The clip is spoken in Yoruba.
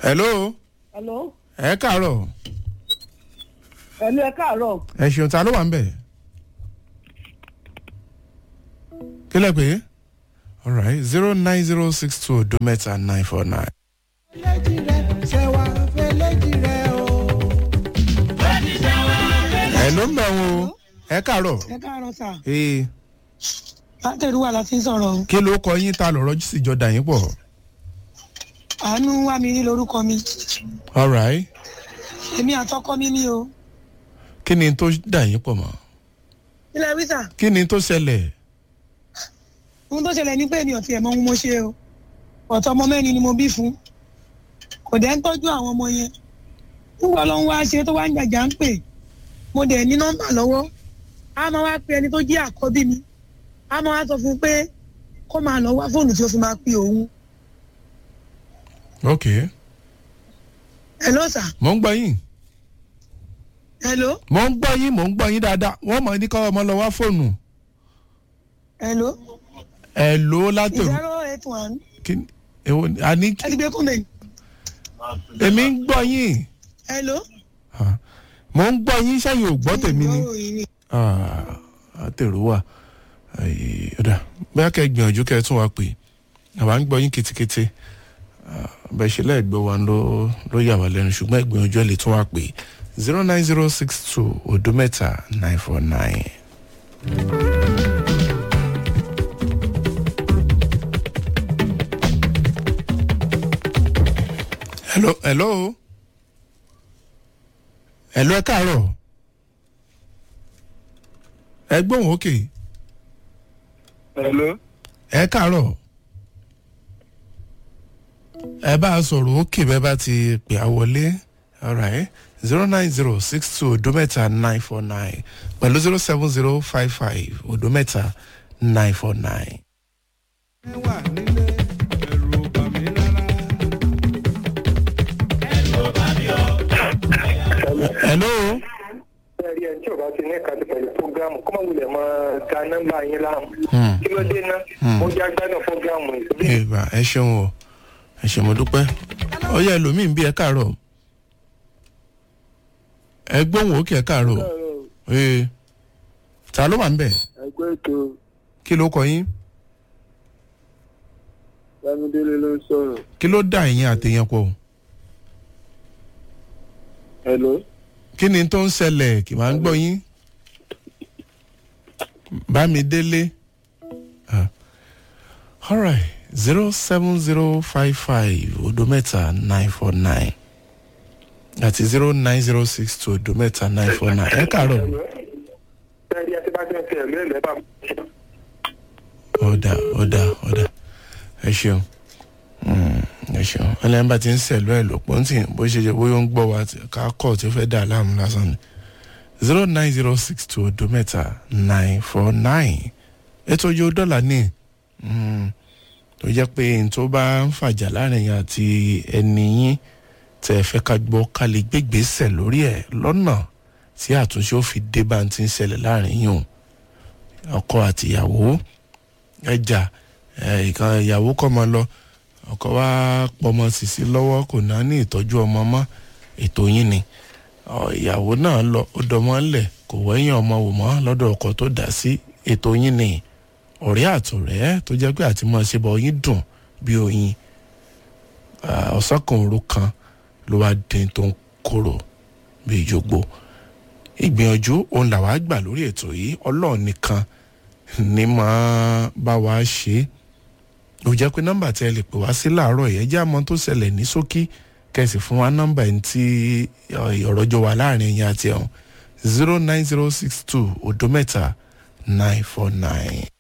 hello hello ẹ káàárọ̀ hello ẹ káàárọ̀ ẹ ṣeun ta ló wà ń bẹ̀. kí lẹ pé alright zero nine zero six two odo mẹ́ta nine four nine. ẹ ló ń bẹ̀ wọn o ẹ káàárọ̀ ẹ káàárọ̀ sà ee látẹ̀rù wà láti ń sọ̀rọ̀ o kí ló kọ yín ta lọ̀rọ̀ sì jọ dà yín pọ̀ àánú wà mí ní lórúkọ mi alright èmi àtọkọ mi ní o kí ni tó dà yín pọ̀ mọ́ ilẹ̀ wíṣà kí ni tó ṣẹlẹ̀ ohun tó ṣẹlẹ̀ ní pé èmi ò tiẹ̀ mọ ohun mo ṣe o ọ̀tọ̀ ọmọ mẹ́rin ni mo bí fún kò dẹ́ ń tọ́jú àwọn ọmọ yẹn nígbà ọlọ́run wá ṣe tó wá ń jàjà ń pè mo dẹ̀ ní nọ́mbà lọ́wọ́ a máa wá pe ẹni tó jẹ́ àkọ́bí mi a máa wá sọ fún un pé kó máa lọ wá fóònù tí ó fi máa pe òun ok hello sà mò ń gbọ́ yín hello mò ń gbọ́ yín mò ń gbọ́ yín dáadáa wọ́n mọ̀ ní kọ́ ọmọ lọ wá fóònù hello ẹ lò ó látòrò zero eight one kí ni èwo ni àní ẹ ti gbé kúnbẹ̀ èmi ń gbọ́ yín hello. Ah, mò ń gbọ́ yín sẹ́yìn ò gbọ́ tèmi ni Ìgbọ́ òyìn ni. àtẹ̀rù wà Ai, ọ̀dà bóyá kẹ́ ẹ gbìyànjú kẹ́ ẹ tún wá pè àwa ń gbọ́ yín ketekete Ah, bẹ́ẹ̀ ṣe lẹ́ẹ̀gbọ́ wa ló ló yà wá lẹ́nu ṣùgbọ́n ẹ gbìyànjú ẹ lè tún wá pè zero nine zero six two odo mẹ́ta nine four nine. hello hello hello ẹ káàárọ̀ ẹ gbóhùn òkè Hello. ẹ káàárọ̀ ẹ bá a sọ̀rọ̀ òkè bẹ́ẹ̀ bá ti pè á wọlé alright zero nine zero six two odometa nine four nine pẹ̀lú zero seven zero five five odometa nine four nine. hello Ẹ̀rí ẹ̀ tí o bá ti ní ìkàtí pẹ̀lú fúgàmù kọ́mọ wulẹ̀ mọ ga nọ́mbà yín láàmú. Hmm. Kí ló dé ná? Mo jẹ́ agbádùn fúgàmù yìí. ìgbà ẹ ṣeun o ẹ ṣe mo dúpẹ́ ó yẹ ẹlòmíín bí ẹ káàárọ̀ ẹ gbóhùn òkè ẹ káàárọ̀ ee ta ló wà ń bẹ̀ Ẹgbẹ́ ètò kí ló kọ yín Bámidélé ló ń sọ̀rọ̀. kí ló dà yín àtẹ̀yẹn pọ̀ Hello. kí ni tó ń ṣẹlẹ̀ kì máa ń gbọ́ yín bámidélé Ah. alright zero seven zero five five odometa nine four nine àti zero nine zero six two odometa nine four nine ẹ káàárọ̀ Ẹ̀rí ẹ̀ tí bá ti ń fi ẹ̀lú ẹ̀lẹ́ bá mi. ọ̀dà ọ̀dà ọ̀dà ẹ ṣeun Mm, ẹ ṣeun ẹlẹ́yìn bá ti ń sẹ̀lú ẹ̀ lọ́pọ̀ ntì bó ṣe jẹ́ bóyá ó ń gbọ́ wa tí- ká kọ́ tí ó fẹ́ dà láàmú lásán ni zero nine zero six two odo mẹ́ta nine four nine ètò ojú dọ́là ní mm, tó jẹ́ pé n tó bá ń fàjà láàrin yín àti ẹni yín tẹ́ ẹ fẹ́ ká gbọ́ ká lè gbégbèsè lórí ẹ̀ lọ́nà tí àtúnṣe ó fi dé bá ń ti ń ṣẹlẹ̀ láàrin yín o ọkọ àtìyàwó ẹjà ẹ, ìkan ìyàwó kọ́ mọ lọ ọkọ wa pọmọ sísí lọ́wọ́ kò náà ní ìtọ́jú ọmọ mọ́ ètò yín ni Ọ, ìyàwó náà lọ ó dọmọ ńlẹ̀ kò wẹ́yìn ọmọ wò mọ́ lọ́dọ̀ ọkọ tó dá sí ètò yín ni ọ̀rẹ́ àtọ̀rẹ́ tó jẹ́ pé àti mọ̀ ṣe bọ̀ yín dùn bí oyin Ah, ọ̀sán kan òru kan ló wá dín tó ń kóró bí ìjogbo ìgbìyànjú òun làwa gbà lórí ètò yìí ọlọ́ọ̀ nìkan ní máa bá wa ṣe é ó jẹ́ pé nọ́mbà tí ẹ lè pè wá sí láàárọ̀ yẹn jẹ́ àmọ́ tó ṣẹlẹ̀ ní ṣókí kẹsì fún wa nọ́mbà ẹni tí ọ̀rọ̀ jọ wà láàrin ẹ̀yìn àti ẹ̀hún zero nine zero six two odo mẹ́ta nine four nine.